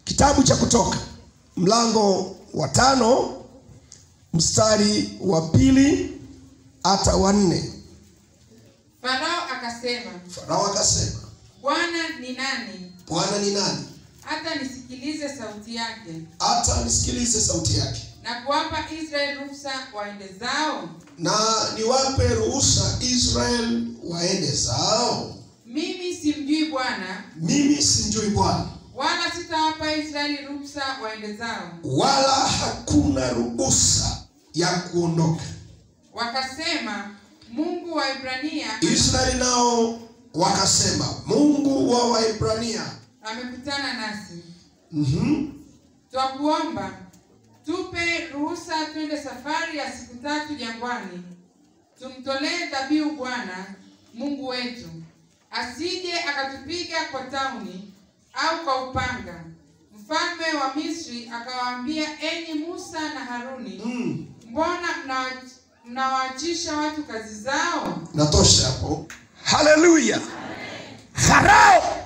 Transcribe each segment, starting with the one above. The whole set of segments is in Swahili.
kitabu cha kutoka mlango wa tano mstari wa pili hata wa nne Farao akasema, farao akasema Bwana ni nani bwana ni nani hata nisikilize sauti yake hata nisikilize sauti yake na kuwapa Israeli ruhusa waende zao? na niwape ruhusa israel waende zao Mimi simjui Bwana, mimi simjui bwana wala sitawapa Israeli ruhusa waende zao. wala hakuna ruhusa ya kuondoka Wakasema, Mungu wa Ibrania israeli nao wakasema mungu wa waibrania amekutana nasi, mm-hmm. twakuomba tupe ruhusa twende safari ya siku tatu jangwani, tumtolee dhabihu Bwana Mungu wetu, asije akatupiga kwa tauni au kwa upanga. Mfalme wa Misri akawaambia, enyi Musa na Haruni, mm. mbona mnawa- mnawaachisha watu kazi zao? natosha hapo haleluya farao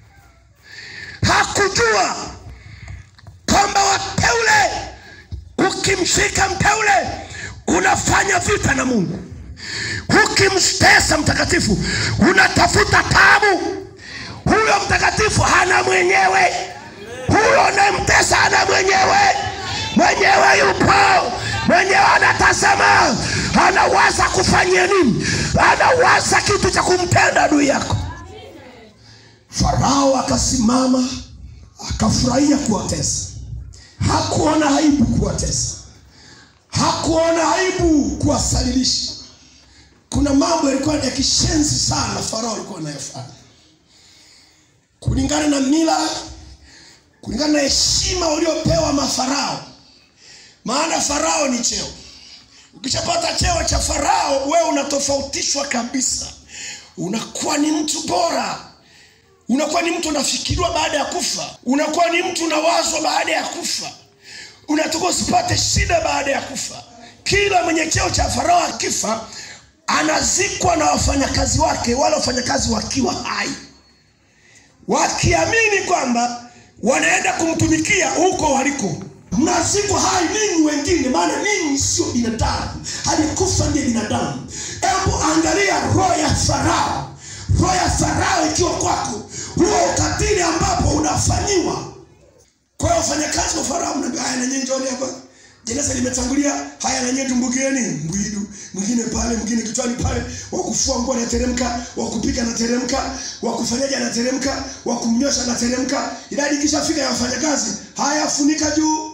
hakujua kwamba wateule ukimshika mteule unafanya vita na mungu ukimtesa mtakatifu unatafuta tabu huyo mtakatifu hana mwenyewe huyo unayemtesa hana mwenyewe mwenyewe yupo mwenyewe anatazama anawaza kufanyia nini anawaza kitu cha kumtenda adui yako farao akasimama akafurahia kuwatesa hakuona aibu kuwatesa hakuona aibu kuwasalilisha kuna mambo yalikuwa ya kishenzi sana farao alikuwa anayofanya kulingana na mila kulingana na heshima waliopewa mafarao maana farao ni cheo ukishapata cheo cha farao wewe unatofautishwa kabisa unakuwa ni mtu bora unakuwa ni mtu unafikiriwa baada ya kufa unakuwa ni mtu unawazwa baada ya kufa unatoka usipate shida baada ya kufa kila mwenye cheo cha farao akifa anazikwa na wafanyakazi wake wale wafanyakazi wakiwa hai wakiamini kwamba wanaenda kumtumikia huko waliko mnazikwa hai ninyi wengine maana ninyi sio binadamu alikufa ndiye binadamu hebu angalia roho ya farao roho ya farao ikiwa kwako huo ukatili ambapo unafanyiwa kwa hiyo wafanyakazi wa farao mnaambia haya nanyi njoni hapa jeneza limetangulia haya nanyi tumbukieni mbwidu mwingine pale mwingine kichwani pale wakufua nguo anateremka wakupika anateremka wakufanyaji anateremka wakumnyosha anateremka idadi ikishafika ya wafanyakazi haya funika juu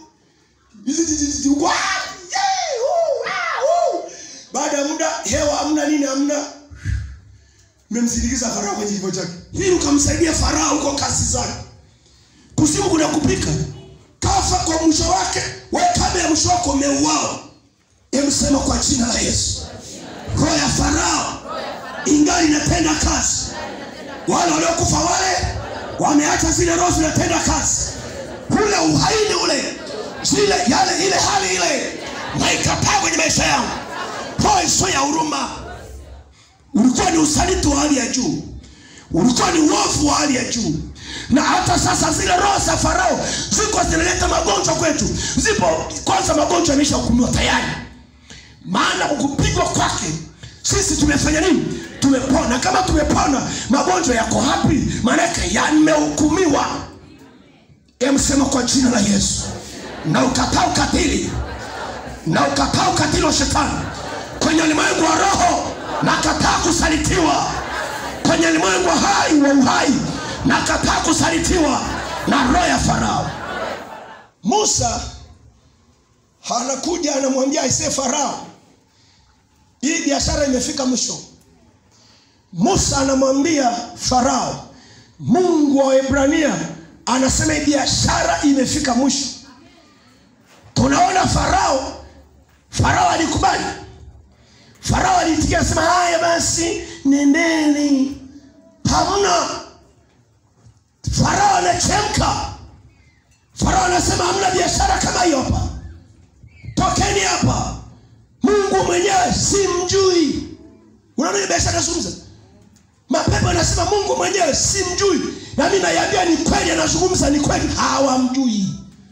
Wa- yee, huu, ah, huu. baada ya muda hewa hamna nini hamna mmemsindikiza farao kwenye kifo chake hii ukamsaidia farao huko kazi zake kuzimu kuna kupika kafa kwa mwisho wake we kabla ya mwisho wako umeuawa emsema kwa jina la yesu roho ya farao ingali inatenda kazi wale waliokufa wale wameacha zile roho zinatenda kazi ule uhaini ule zile yale ile hali ile naikataa kwenye maisha yangu roho isiyo ya huruma ulikuwa ni usaliti wa hali ya juu ulikuwa ni uovu wa hali ya juu na hata sasa zile roho za farao ziko zinaleta magonjwa kwetu zipo kwanza magonjwa yamesha hukumiwa tayari maana kupigwa kwake sisi tumefanya nini tumepona kama tumepona magonjwa yako hapi maanake yamehukumiwa emsema kwa jina la yesu na ukataa ukatili na ukataa ukatili wa shetani kwenye ulimwengu wa roho na kataa kusalitiwa kwenye ulimwengu wa hai wa uhai na kataa kusalitiwa na roho ya farao musa anakuja anamwambia aisee farao hii biashara imefika mwisho musa anamwambia farao mungu wa ibrania anasema hii biashara imefika mwisho tunaona farao farao alikubali farao aliitikia asema haya basi nendeni hamna farao anachemka farao anasema hamna biashara kama hiyo hapa tokeni hapa mungu mwenyewe simjui unaona hiyo biashara nazungumza mapepo anasema mungu mwenyewe simjui nami naiambia ni kweli anazungumza ni kweli hawamjui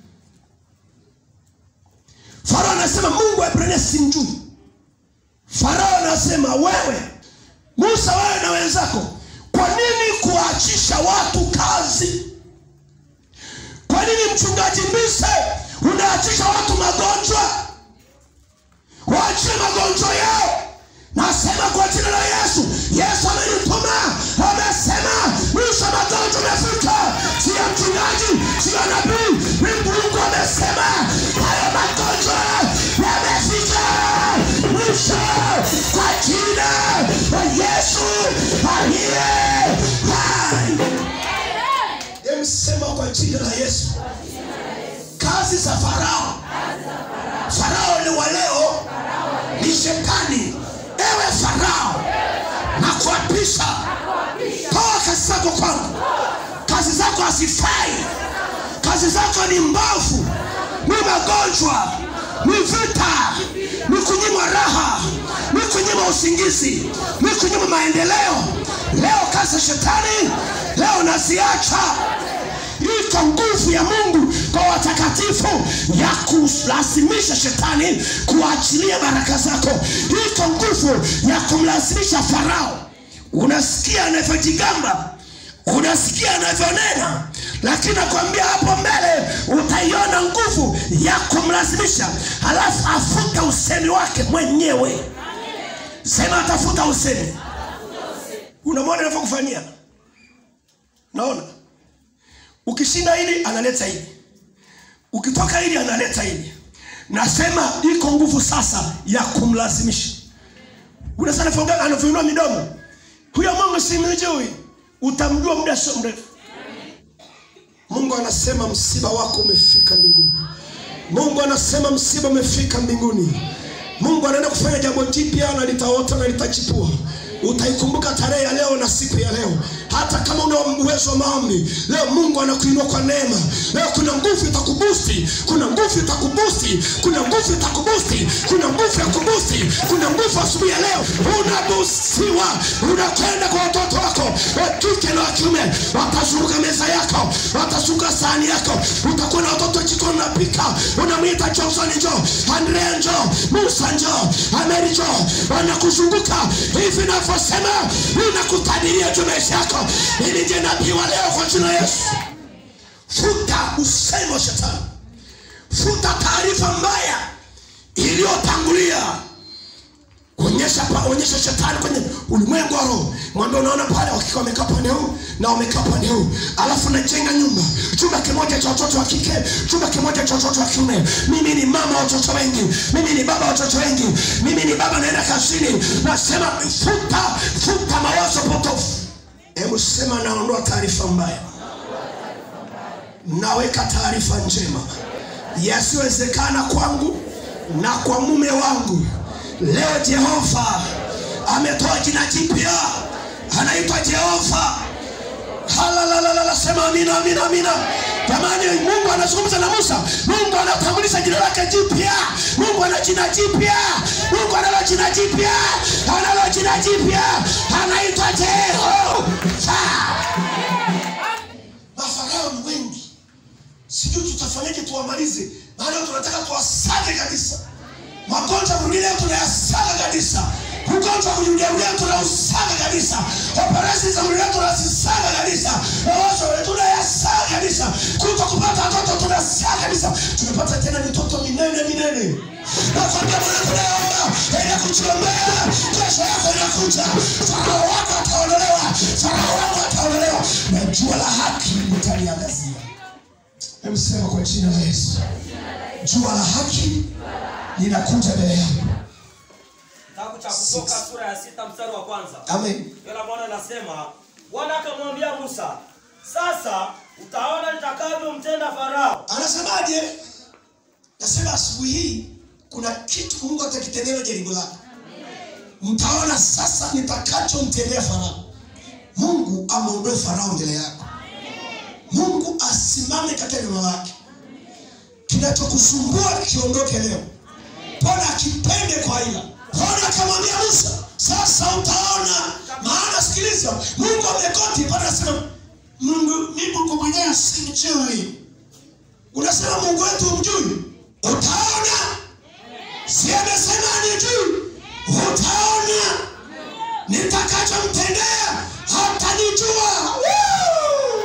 farao anasema mungu wa ibrania simjui farao anasema wewe musa wewe na wenzako kwa nini kuachisha watu kazi kwa nini mchungaji mbise unaachisha watu magonjwa waachie magonjwa yao nasema kwa jina la yesu yesu amenituma amesema mwisho wa magonjwa umefika siyo mchungaji siyo nabii ni mungu amesema hayo magonjwa yamefika mwisho kwa jina la yesu aliye hai emsema kwa jina la yesu kazi za farao farao ni wa leo ni shetani ewe farao na kuapisha toa kazi zako kwangu kazi zako hazifai kazi zako ni mbovu ni magonjwa ni vita ni kunyimwa raha ni kunyima usingizi ni kunyima maendeleo leo kazi ya shetani leo naziacha iko nguvu ya mungu kwa watakatifu ya kulazimisha shetani kuachilia baraka zako iko nguvu ya kumlazimisha farao unasikia anavyojigamba unasikia anavyonena lakini nakwambia hapo mbele utaiona nguvu ya kumlazimisha halafu afuta usemi wake mwenyewe sema atafuta usemi unamwona inavyokufanyia naona ukishinda hili analeta hili ukitoka hili analeta hili nasema iko nguvu sasa ya kumlazimisha unasana anavyoinua midomo huyo mungu simjui utamjua muda sio mrefu mungu anasema msiba wako umefika mbinguni mungu anasema msiba umefika mbinguni mungu anaenda kufanya jambo jipya na litaota na litachipua utaikumbuka tarehe ya leo na siku ya leo hata kama una uwezo wa maombi leo mungu anakuinua kwa neema leo kuna nguvu itakubusti kuna nguvu itakubusti kuna nguvu itakubusti kuna nguvu ya kubusti kuna nguvu asubuhi ya leo unabustiwa unakwenda kwa watoto wako wa kike na wa kiume watazunguka meza yako watazunguka sahani yako utakuwa na watoto jikoni unapika unamwita johnson njo andrea njo musa njo ameri njo wanakuzunguka hivi navyosema ninakutadiria juu maisha yako ili ndiye nabii wa leo kwa jina la yesu futa usemi wa shetani futa taarifa mbaya iliyotangulia onyesha pa, onyesha shetani kwenye ulimwengu wa roho mwambie unaona pale wakiwa wamekaa pande huu na wamekaa pande huu alafu najenga nyumba chumba kimoja cha watoto wa kike chumba kimoja cha watoto wa kiume mimi ni mama wa watoto wengi mimi ni baba wa watoto wengi mimi ni baba naenda kazini nasema futa futa mawazo potofu hebu sema naondoa taarifa mbaya naweka taarifa njema yasiyowezekana kwangu na kwa mume wangu leo jehova ametoa jina jipya anaitwa jehova halalalala sema amina amina amina jamani mungu anazungumza na musa mungu anatambulisha jina lake jipya mungu ana jina jipya mungu analo jina jipya analo jina jipya anaitwa jehova mafarao ni wengi sijui tutafanyaje tuwamalize maana tunataka tuwasage kabisa magonjwa mwingine tunayasaga kabisa ugonjwa kujuliarulia tunausaga kabisa operesheni za mwili tunazisaga kabisa mawazo tunayasaga kabisa kuto kupata watoto tunasaga kabisa tumepata tena mitoto minene minene nakwambia bwana tunaomba ili kuchiombea kesho yako inakuja farao wako ataondolewa farao wako ataondolewa na jua la haki litaliangazia emsema kwa jina la yesu jua la haki linakuja mbele yangu kitabu cha kutoka sura ya sita mstari wa kwanza amen neno la bwana linasema bwana akamwambia musa sasa utaona nitakavyomtenda farao anasemaje nasema asubuhi hii kuna kitu mungu atakitendea jaribu lako mtaona sasa nitakachomtendea farao mungu ameondoe farao mbele yako mungu asimame katika neno lake kinachokusumbua kiondoke leo pona akipende kwa ila pona akamwambia musa sasa utaona maana sikiliza mungu amekoti pana sema Mungu ni Mungu mwenyewe simjui. Unasema Mungu wetu umjui, utaona. Si amesema anijui, utaona nitakachomtendea hatanijua. Woo!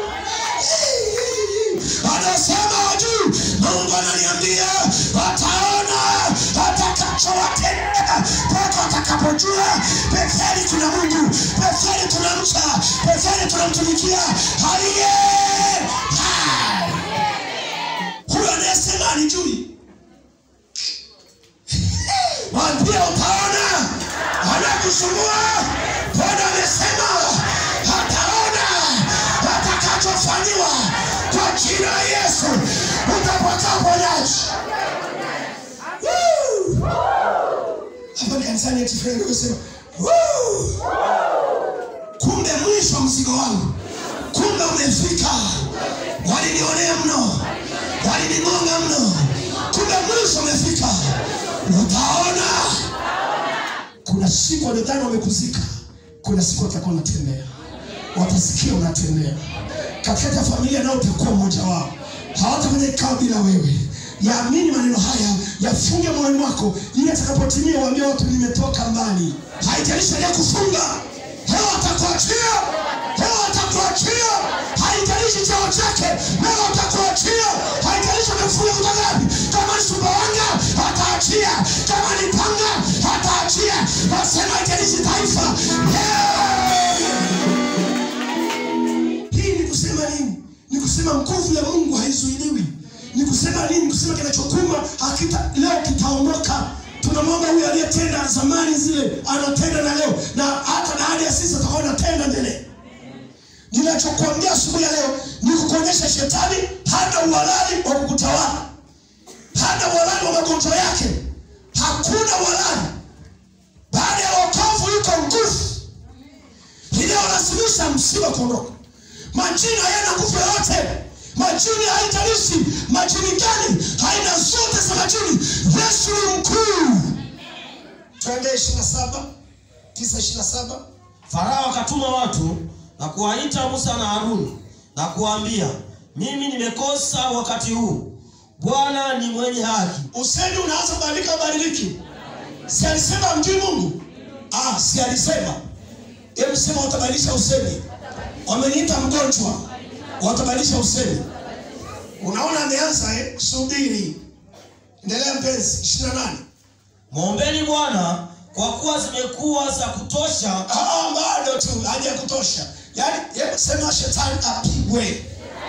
Anasema wajuu, Mungu ananiambia wataona atakachowatendea mpaka watakapojua pekeni kuna Mungu, pekeni tunamcha, pekeni tunamtumikia aliye hai. Huyo anayesema anijui mwambie utaona anakusumbua. Bwana amesema ataona atakachofanyiwa kwa jina la Yesu, utapata uponyaji. Woo! Hapa ni kanisani eti friend ukasema "Woo!" kumbe mwisho mzigo wangu, kumbe umefika. Walinionea mno, walining'onga mno, kumbe mwisho umefika. Utaona kuna siku wanadhani wamekuzika, kuna siku watakuwa wanatembea, watasikia unatembea katika familia, nao utakuwa mmoja wao. Hawatafanya kikao bila wewe. Yaamini maneno haya, yafunge moyoni mwako, ili atakapotimia waambie watu, nimetoka mbali. Haijalishi kufunga, leo atakuachia, leo atakuachia. Haijalishi cheo chake, leo atakuachia. Haijalishi amefunga kutoka wapi, kama ni Sumbawanga ataachia, kama ni Panga ataachia. Nasema haijalishi taifa, leo hii ni kusema nini? Ni kusema nguvu ya Mungu haizuiliwi. Ni kusema nini? Ni kusema kinachokuma hakita leo kitaondoka. Tunamwomba huyu aliyetenda zamani zile, anatenda na leo, na hata baada ya sisi atakuwa anatenda mbele. Ninachokuambia asubuhi ya leo ni kukuonyesha shetani hana uhalali wa kukutawala, hana uhalali wa magonjwa yake, hakuna uhalali. Baada ya wokovu yuko nguvu inayolazimisha msiba kuondoka. Majini hayana nguvu yoyote. Majini haijalishi majini gani, haina zote za majini. Yesu ni mkuu. Twende ishirini na saba tisa ishirini na saba Farao akatuma watu na kuwaita Musa na Haruni na kuwaambia, mimi nimekosa wakati huu. Bwana ni mwenye haki. Usemi unaanza kubadilika, badiliki. Si alisema mjui Mungu? Ah, si alisema. Hebu sema utabadilisha usemi. Wameniita mgonjwa, watabadilisha usemi. Unaona ameanza eh? Subiri, endelea mpenzi. ishirini na nane. Mwombeni Bwana kwa kuwa zimekuwa za kutosha. Ah, bado tu haja ya kutosha. Yaani, hebu sema shetani apigwe,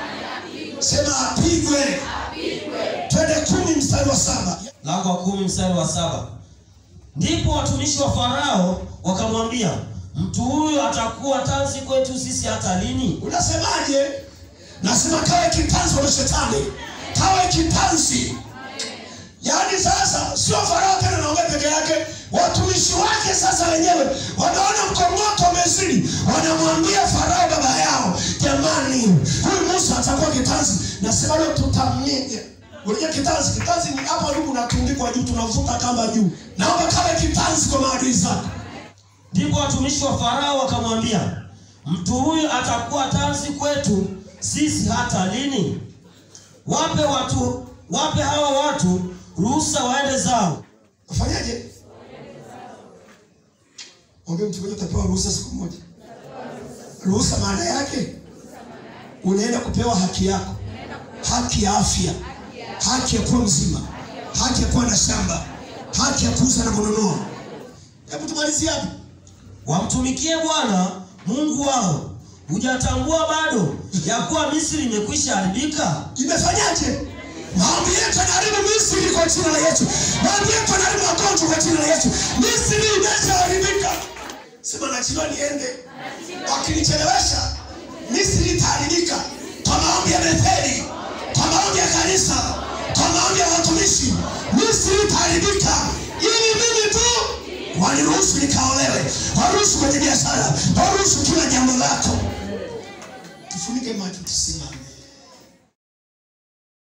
sema apigwe. Twende kumi mstari wa saba. Mlango wa kumi mstari wa saba. Ndipo watumishi wa Farao wakamwambia, mtu huyu atakuwa tanzi kwetu sisi hata lini? Unasemaje? Nasema kawe kitanzi kwa shetani, kawe kitanzi. Yaani sasa sio Farao tena naongea peke yake, watumishi wake sasa wenyewe wanaona mkongoto umezidi, wanamwambia Farao baba yao, jamani, huyu Musa atakuwa kitanzi. Nasema leo tutamnyeja. Unajua kitanzi, kitanzi ni hapa juu unatundikwa juu, tunavuta kamba juu. Naomba kawe kitanzi kwa maadui zako. Ndipo watumishi wa Farao wakamwambia, mtu huyu atakuwa tanzi kwetu sisi hata lini? Wape watu, wape hawa watu ruhusa waende zao. Ufanyaje? Mwambie mtu mmoja utapewa ruhusa siku moja. Ruhusa maana yake unaenda kupewa haki yako, haki ya afya, haki ya kuwa mzima, haki ya kuwa na shamba, haki ya kuuza na kununua. Hebu tumalizie hapo. Wamtumikie Bwana Mungu wao. Hujatambua bado ya kuwa Misri imekwisha haribika? Imefanyaje? Maombi yetu yanaharibu Misri kwa jina la Yesu. Maombi yetu yanaharibu magonjwa kwa jina la Yesu. Misri imeshaharibika. Sema nachiliwa niende. Wakinichelewesha Misri itaharibika. Kwa maombi ya Betheli, kwa maombi ya kanisa, kwa maombi ya watumishi, Misri itaharibika. Ili mimi tu waniruhusu nikaolewe, waruhusu kwenye biashara, waruhusu kila jambo lako. Tufunike macho tusimame.